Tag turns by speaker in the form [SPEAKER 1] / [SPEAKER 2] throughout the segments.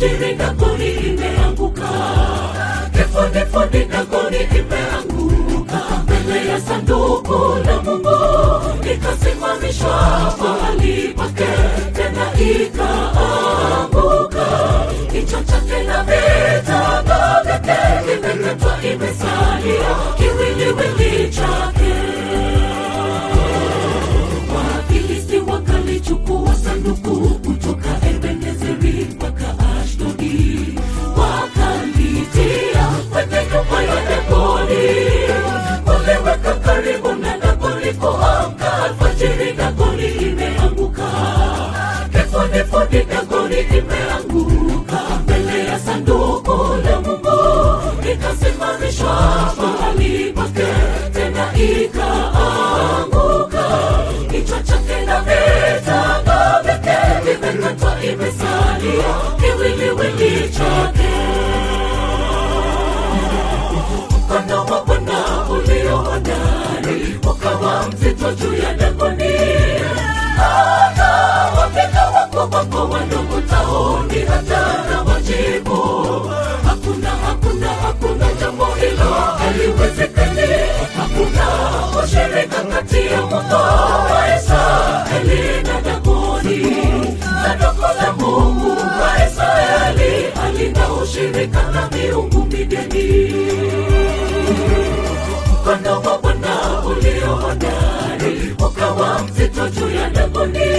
[SPEAKER 1] alfajiri Dagoni imeanguka, kifudifudi Dagoni imeanguka mbele ya sanduku la Mungu, ikasimamishwa mahali pake, tena ikaanguka. Kichwa chake na vitanga vyake vimekatwa, imesalia kiwiliwili chake. Wafilisti wakalichukua sanduku kutoka Ebenezeri mpaka Ashdodi, wakalitia kwenye nyumba ya Dagoni, waliweka karibu na Dagoni. Kuamka alfajiri, Dagoni imeanguka, kifudifudi Dagoni imeanguka mbele ya sanduku la Mungu, ikasimamishwa mahali pake, tena ikaanguka kichwa chake na vitanga vyake vimekatwa, imesalia kiwiliwili chake. Mkono wa Bwana ulio hodari ukawa mzito juu ya Dagoni, akawapiga wakubwa kwa wadogo tauni, hata na wajibu. Hakuna, hakuna, hakuna jambo hilo haliwezekani. Hakuna ushirika kati ya Mungu wa Israeli na Dagoni. Sanduku la Mungu wa Israeli halina ushirika na miungu migeni. Mkono wa Bwana ulio hodari ukawa mzito juu ya Dagoni,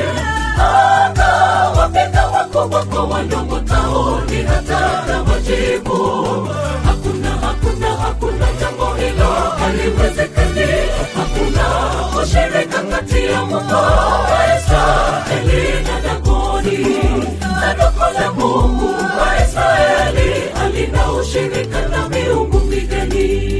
[SPEAKER 1] akawapiga wakubwa kwa wadogo tauni, hata na wajibu. Hakuna, hakuna, hakuna jambo hilo haliwezekani. Hakuna ushirika kati ya Mungu wa Israeli na Dagoni. Sanduku la Mungu wa Israeli halina ushirika na miungu migeni.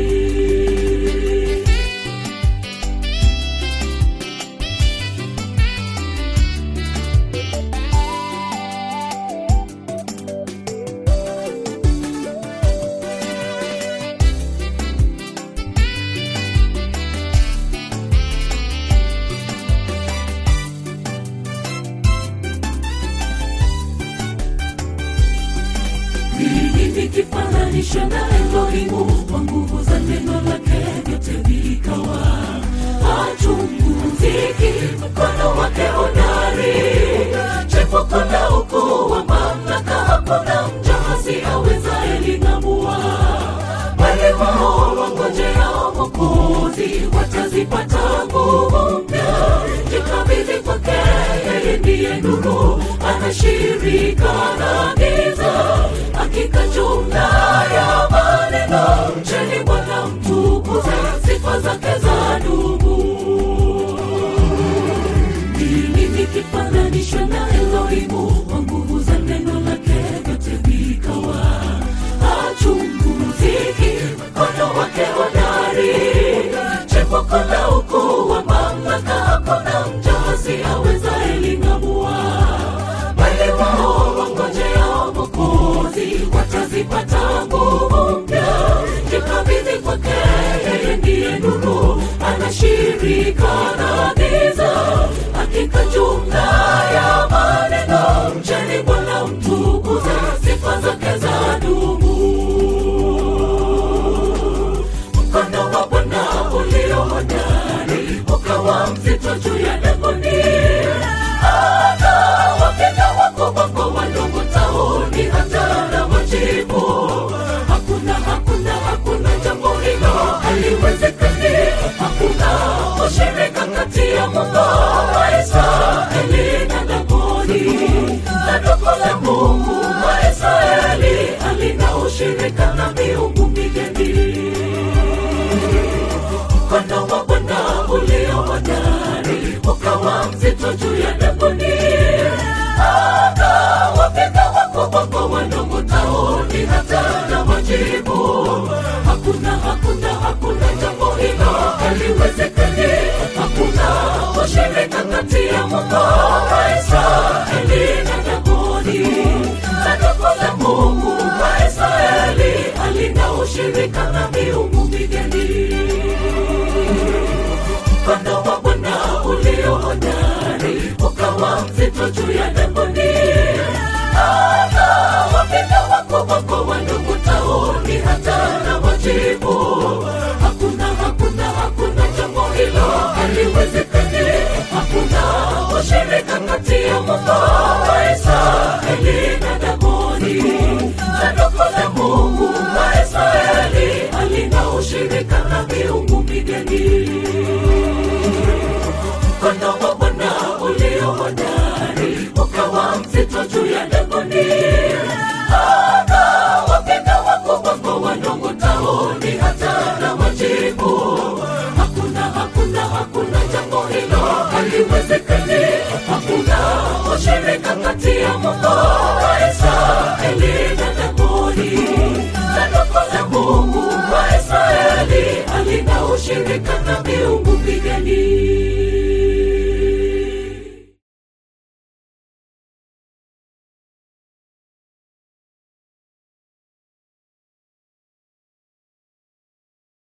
[SPEAKER 1] Mimi nikifananisha na Elohimu kwa nguvu za neno lake vyote vikawa hachunguziki, mkono wake hodari, chepuko na ukuu wa mamlaka, hakuna mjasi awezaye ling'amua. Wale wao wangojeao Mwokozi watazipata nguvu mpya. Jikabidhi kwake, yeye ndiye nuru, anashirika na giza. Hakika jumla ya maneno, mcheni Bwana mtukuze, sifa zake za dumu. Mimi nikifananishwa na Elohimu kwa nguvu za neno lake vyote vikawa hachunguziki, mkono wake hodari, chepuko la ukuu wa mamlaka, hakuna mjasi awezaye ling'amua. Wale wao wangojeao Mwokozi watazipata nguvu mpya. Jikabidhi kwake, yeye ndiye nuru, anashirika na giza. Hakika jumla ya maneno, mcheni Bwana mtukuze, sifa zake za dumu. Mkono wa Bwana ulio hodari ukawa mzito juu ya Dagoni, akawapiga wakubwa kwa wadogo tauni, hata na wajibu. Hakuna, hakuna, hakuna jambo hilo haliwezekani. Hakuna ushirika kati ya Mungu wa Israeli na Dagoni. Sanduku la Mungu wa Israeli halina ushirika na miungu migeni. Mkono wa Bwana ulio hodari ukawa mzito juu ya Dagoni, akawapiga wakubwa kwa wadogo tauni, hata na wajibu. Hakuna, hakuna, hakuna jambo hilo haliwezekani. Hakuna ushirika kati ya Mungu wa Israeli na Dagoni. Sanduku la Mungu wa Israeli halina ushirika na miungu migeni. Mkono wa Bwana ulio hodari ukawa mzito juu ya Dagoni, aka ushirika kati ya Mungu wa Israeli na Dagoni. Sanduku la Mungu wa Israeli halina ushirika na miungu migeni. Mkono wa Bwana ulio hodari ukawa mzito juu ya Dagoni.